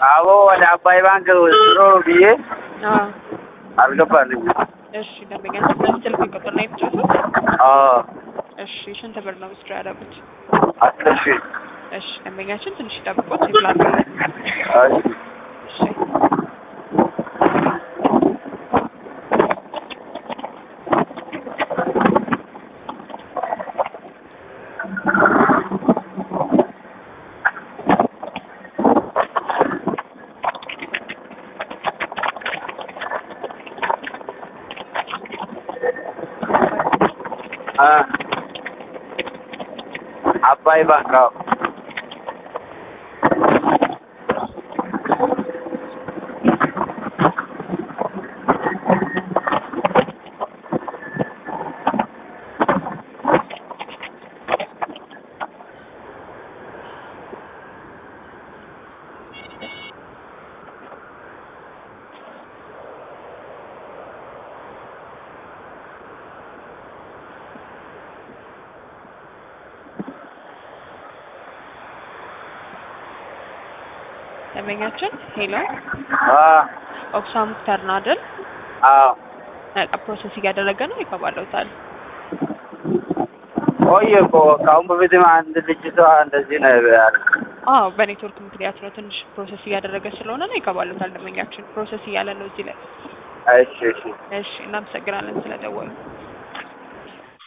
አቦ ወደ አባይ ባንክ ወስዶ ብዬ አዎ አልገባልኝም። እሺ ደንበኛችን በዚህ ስልክ ቁጥር ነው የተጫወቱት? አዎ እሺ ስንት ብር ነው ዊዝድሮ ያደረጉት? አስር ሺህ እሺ ደንበኛችን ትንሽ ጠብቆት ይብላል። እሺ እሺ አ አባይ ባንክ አዎ ደንበኛችን ሄሎ አ ኦክሳ ሙክታር ነው አይደል? አዎ በቃ ፕሮሰስ እያደረገ ነው ይገባለታል። ቆየ እኮ ከአሁን በፊትም አንድ ልጅቷ እንደዚህ ነው ያለ። አዎ በኔትወርክ ምክንያት ነው ትንሽ ፕሮሰስ እያደረገ ስለሆነ ነው ይገባለታል። ደንበኛችን ፕሮሰስ እያለ ነው እዚህ ላይ። እሺ እሺ እሺ እናመሰግናለን ስለደወሉ።